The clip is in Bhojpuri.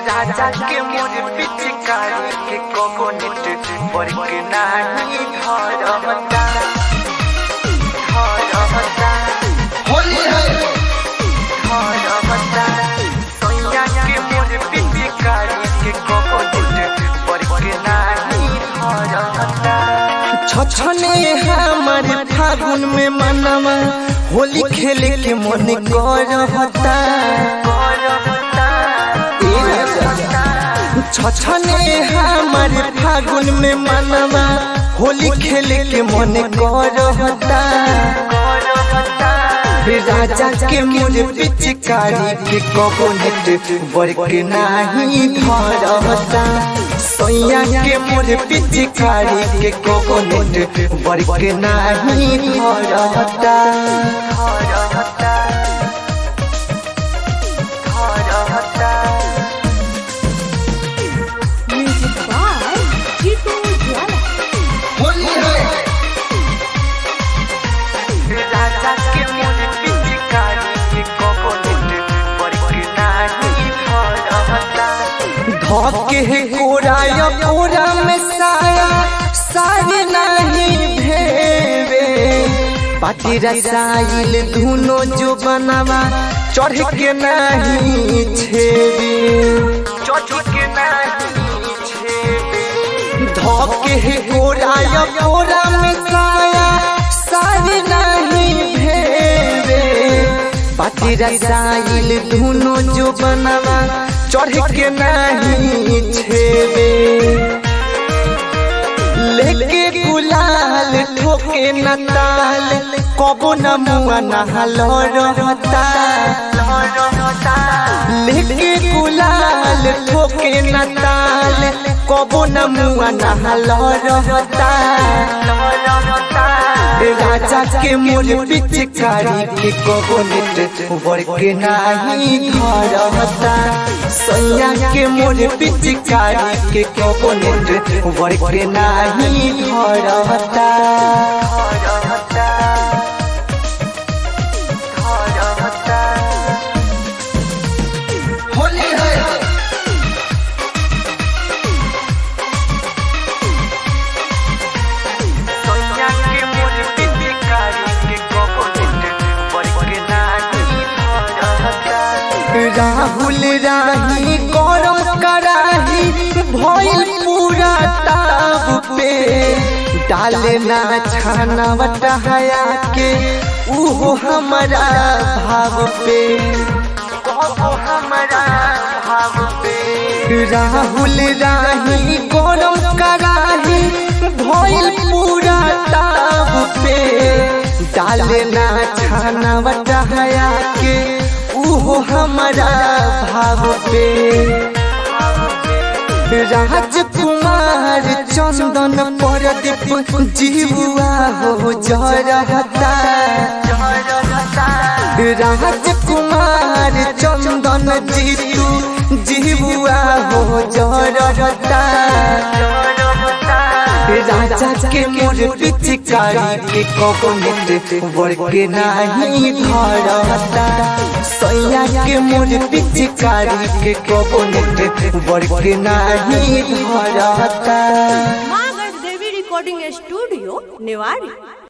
राजा के मोर पिचकारी के कोकोनट वर्ग नाही धरमता धरमता होली है धरमता सोया के मोर पिचकारी के कोकोनट वर्ग नाही धरमता छछने हमर फागुन में मनवा होली खेले के मन करता छछने हमर फागुन में मनवा होली खेले के मन करता राजा के मोर पिचकारी के कोकोनट वर्क नाही धरता सोया के मोर पिचकारी के कोकोनट वर्क नाही धरता Music by Jitu Jwala. Holi है राजा के मोर पिचकारी के कोकोनट वर्ग नाही धरमता धके है कोरा या कोरा में साया सारे नहीं भेवे पाटी रसाइल धुनो जो बनावा चढ़ के नहीं छेवे चोटी नहीं छेबे धके है कोरा या कोरा में साया सारे नहीं भेवे पाटी रसाइल धुनो जो बनावा चढ़ के नहीं छेवे लेके गुलाल ठोके न ताल कबो न मुआ नहल रहता लेके गुलाल ठोके न ताल कबो न मुआ नहल रहता राजा के मोर पिचकारी के कोकोनट वर्क नाही धरता सैया के मोर पिचकारी के कोकोनट वर्क नाही धरता होली है सोया के मोर पिचकारी के कोकोनट वर्ग नाही धरमता राहुल राही गरम कराही भइल पूरा ताब पे डाले ना छाना बटहाया के उहो हमारा भाव पे कहो हमारा भाव पे राहुल राही गरम कराही भइल पूरा ताब पे डाले ना छाना बटहाया के उहो हमारा भाव पे राजकुमार चंदन परदीप जीवा हो जरहता राजकुमार चंदन जीतू जीवा हो जरहता राजा के मोर पिचकारी के कोकोनट वर्क नाही धरता सैया के मोर पिचकारी के कोकोनट वर्क नाही धरता माँ देवी रिकॉर्डिंग स्टूडियो नेवाड़ी